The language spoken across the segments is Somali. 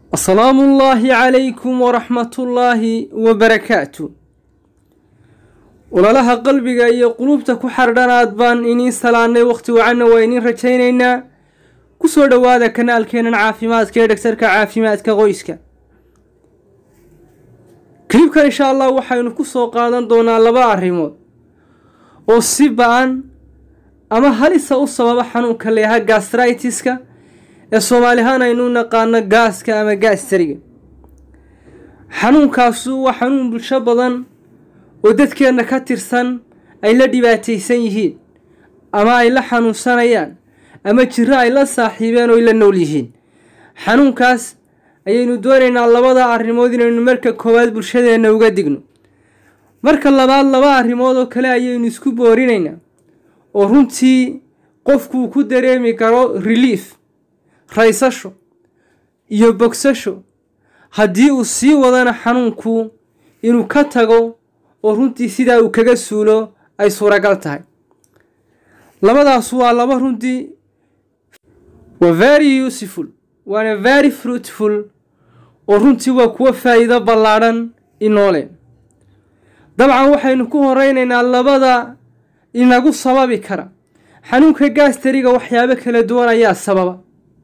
asalaamu ullaahi calaykum waraxmatullaahi wabarakaatu ololaha qalbiga iyo qulubta ku xardhanaad baan iniin salaannay wakhti wacanna waa iniin rajaynaynaa ku soo dhowaada kanaalkeenan caafimaadka ee dhagtarka caafimaadka qoyska kilibkan insha allah waxaynu ku soo qaadan doonaa laba arrimood oo si ba-an ama halisa u sababa xanuunka leeyaha gastritiska ee soomaalihaan aynu naqaano gaaska ama gaastariga xanuunkaasu waa xanuun bulsho badan oo dadkeenna ka tirsan ay la dhibaataysan yihiin ama ay la xanuunsanayaan ama jiro ay la saaxiibeen oo ay la nool yihiin xanuunkaas ayaynu doonaynaa labada arrimood inaynu marka koowaad bulshadeenna uga digno marka labaad laba arrimood oo kale ayaynu isku boorinaynaa oo runtii qofkuu ku dareemi karo relief raysasho iyo bogsasho haddii uu sii wadana xanuunku inuu ka tago oo runtii sidaa uu kaga suulo ay suuragal tahay labadaas waa laba runtii waa very useful waana very fruitful oo runtii waa kuwo faa'iido ballaadhan inoole dabcan waxaynu ku horeynaynaa labada inagu sababi kara xanuunka gaastariga waxyaabo kala duwan ayaa sababa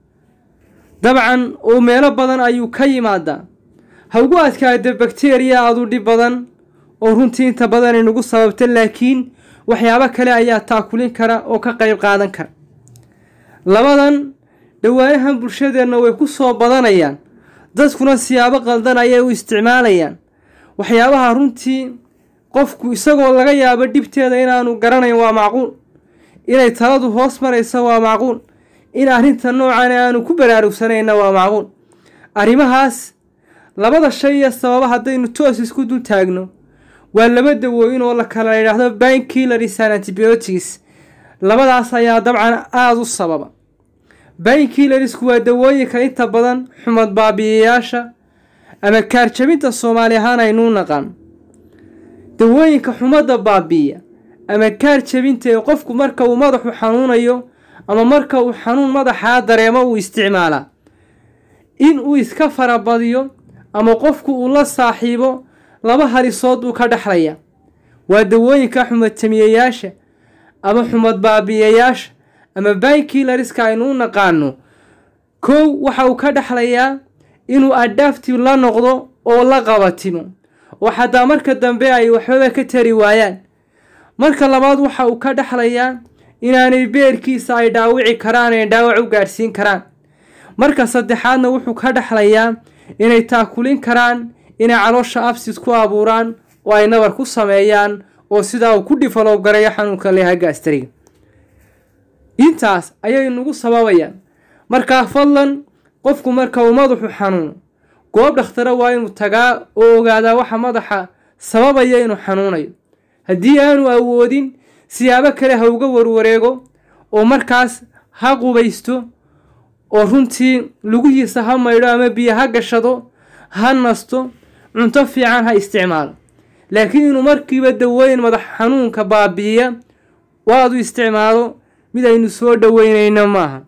dabcan oo meelo badan ayuu ka yimaadaa ha ugu adkaada bakteriya aadu dhib badan oo runtii inta badan inagu sababta laakiin waxyaabo kale ayaa taakulin kara oo ka qayb qaadan kara labadan dhawaanahan bulshadeenna way ku soo badanayaan dadkuna siyaabo qaldan ayay u isticmaalayaan waxyaabaha runtii qofku isagoo laga yaabo dhibteeda inaanu garanayn waa macquul inay taladu hoos maraysa waa macquul in arrinta noocan aanu ku baraarugsanayna waa macquul arrimahaas labada shay iyo sababa haddaynu toos isku dul taagno waa laba dawooyin oo la kala yidhaahdo bainkillers and antibiotics labadaas ayaa dabcan aada u sababa bainkillersku waa dawooyinka inta badan xumad baabi'iyayaasha ama kaarjabinta soomaali ahaan aynuu naqaan dawooyinka xumadda baabi'iya ama kaar jabinta ee qofku marka uu madaxu xanuunayo ama marka uu xanuun madaxaa dareemo uu isticmaalaa in uu iska farabadiyo ama qofku uu la saaxiibo laba halisood buu ka dhexlaya waa dawooyinka xumad tamiyayaasha ama xumad baabi'iyayaasha ama bainkilariska aynu u naqaano kow waxa uu ka dhexlayaa inuu adhaafti la noqdo oo la qabatimo oo xataa marka dambe ay waxbaba ka tari waayaan marka labaad waxa uu ka dhexlayaa inaanay beerkiisa ay dhaawici karaan ee dhaawac u gaadhsiin karaan marka saddexaadna wuxuu ka dhexlayaa inay taakulin karaan inay caloosha absid ku abuuraan oo ay nabar ku sameeyaan oo sidaa uu ku dhifalow garayo xanuunka leeha gaastariga intaas ayay nagu sababayaan markaa fadlan qofku marka uu madaxu xanuuno goob dhakhtara waa inuu tagaa oo ogaadaa waxa madaxa sababaya inuu xanuunayo haddii aanu awoodin siyaabo kale ha uga warwareego oo markaas ha qubaysto oo runtii lugihiisa ha maydho ama biyo ha gashado ha nasto cunto fiican ha isticmaalo laakiin inuu markiiba dawooyin madax xanuunka baabi'iya waadu isticmaalo mid aynu soo dhoweynayno maaha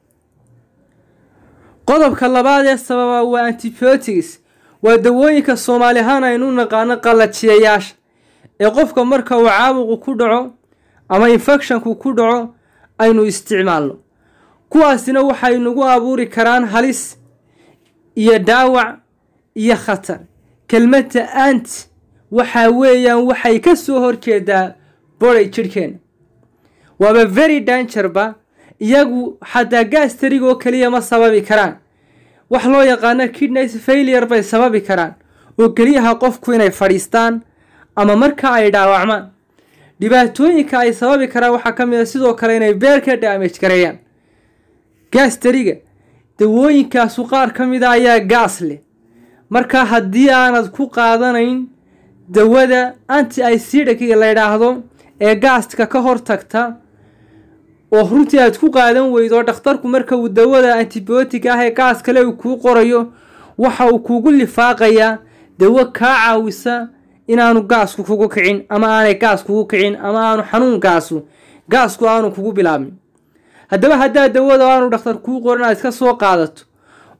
qodobka labaad ee sababa waa antibiotics waa dawooyinka soomaali ahaan aynu naqaano qallajiyayaasha ee qofka marka uu caabuqu ku dhaco ama infecshonku ku dhaco aynu isticmaalno kuwaasina waxay nagu abuuri karaan halis iyo dhaawac iyo khatar kelmadda anti waxaa weeyaan waxay ka soo horjeedaa boray jidhkeenna waaba very dangerba iyagu xataa gaastarigoo keliya ma sababi karaan wax loo yaqaano kidneys failure bay sababi karaan oo keliyaha qofku inay fadhiistaan ama marka ay dhaawacmaan dhibaatooyinka ay sababi karaan waxaa ka mid a sidoo kale inay beerka daamage gareeyaan gaastariga dawooyinkaasu qaar ka mid a ayaa gaas leh marka haddii aanad ku qaadanayn dawada anti icidiga la ydhaahdo ee gaastka ka hortagta oo runtii aad ku qaadan weydo dhakhtarku marka uu dawada antibiotic ah ee gaas kale uu kuu qorayo waxa uu kugu lifaaqayaa dawo kaa caawisa inaanu gaasku kugu kicin ama aanay gaas kugu kicin ama aanu xanuunkaasu gaasku aanu kugu bilaabmin haddaba haddaa dawada aanu dhakhtar kuu qoran aad iska soo qaadato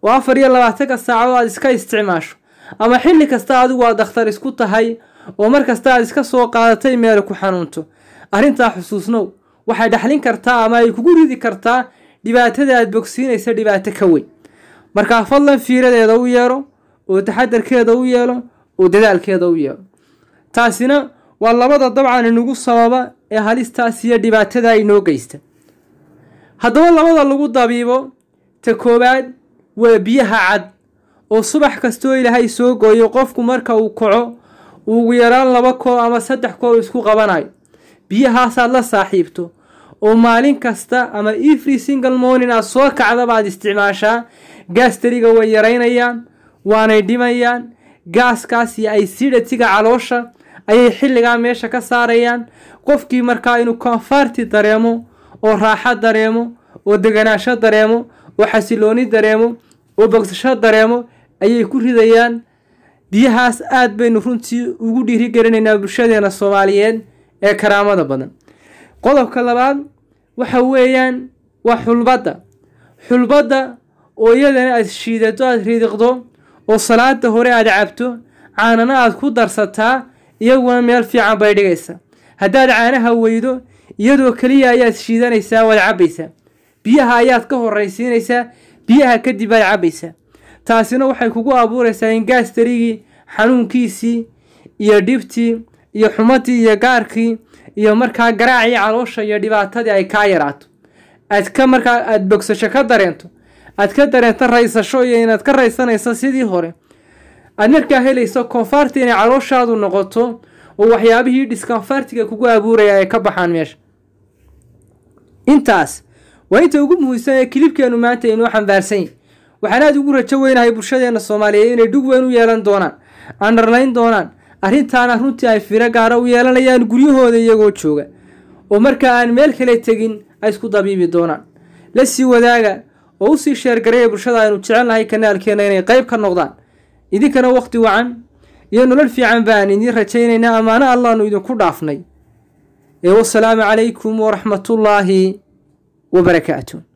oo afar iyo labaatanka saacadood aad iska isticmaasho ama xilli kasta adigu aad dakhtar isku tahay oo mar kasta aad iska soo qaadatay meel ku xanuunto arrintaa xusuusnow waxay dhaxlin kartaa ama ay kugu ridi kartaa dhibaatada aad bogsiinaysa dhibaato ka weyn markaa fadlan fiiradeeda u yeelo oo taxadarkeeda u yeelo oo dadaalkeeda u yeelo taasina waa labada dabcan inagu sababa ee halistaas iyo dhibaatada inoo geysta haddaba labada lagu dabiibo ta koowaad waa biyaha cad oo subax kastoo ilaahay soo gooyo qofku marka uu kaco ugu yaraan laba kool ama saddex kool isku qabanayo biyahaasaad la saaxiibto oo maalin kasta ama every single morning aad soo kacdaba aad isticmaashaa gaastariga way yaraynayaan waanay dhimayaan gaaskaas iyo aysidhatiga caloosha ayay xilligaa meesha ka saarayaan qofkii markaa inuu konfarti dareemo oo raaxo dareemo oo deganaasho dareemo oo xasilooni dareemo oo bogsasho dareemo ayay ku ridayaan biyahaas aad baynu runtii ugu dhiirigelinaynaa bulshadeena soomaaliyeed ee karaamada badan qodobka labaad waxa weeyaan waa xulbadda xulbadda oo iyadana aad shiidato aad ridiqdo oo salaada hore aad cabto caanana aad ku darsataa iyaguna meel fiican bay dhigaysa haddaad caanaha weydo iyadoo keliya ayaad shiidanaysaa waad cabbaysaa biyaha ayaad ka horraysiinaysaa biyaha kadib aad cabbaysaa taasina waxay kugu abuuraysaa in gaastarigii xanuunkiisii iyo dhibtii iyo xumadii iyo gaarkii iyo markaa garaacii caloosha iyo dhibaatadii ay kaa yaraato aad ka markaa aada bogsasho ka dareento aad ka dareento raysasho iyo inaad ka raysanayso sidii hore aad markaa helayso konfarti inay calooshaadu noqoto oo waxyaabihii diskonfartiga kugu abuuraya ay ka baxaan meesha intaas waa inta ugu muhiimsan ee kilibkeenu maanta inoo xambaarsan yahy waxaan aada ugu rajo weynahay bulshadeena soomaaliyeed inay dhug weyn u yeelan doonaan andarlayn doonaan arrintaana runtii ay firo gaara u yeelanayaan guryahooda iyagoo jooga oo markaa aan meel kale tegin ay isku dabiibi doonaan la sii wadaaga oo usii sheergaraya bulshada aynu jecelnahay kanaalkeena inay qayb ka noqdaan idinkana wakhti wacan iyo nolol fiican baan idiin rajaynaynaa ammaano allaanu idinku dhaafnay ee wasalaamu calaykum waraxmatullaahi wabarakaatu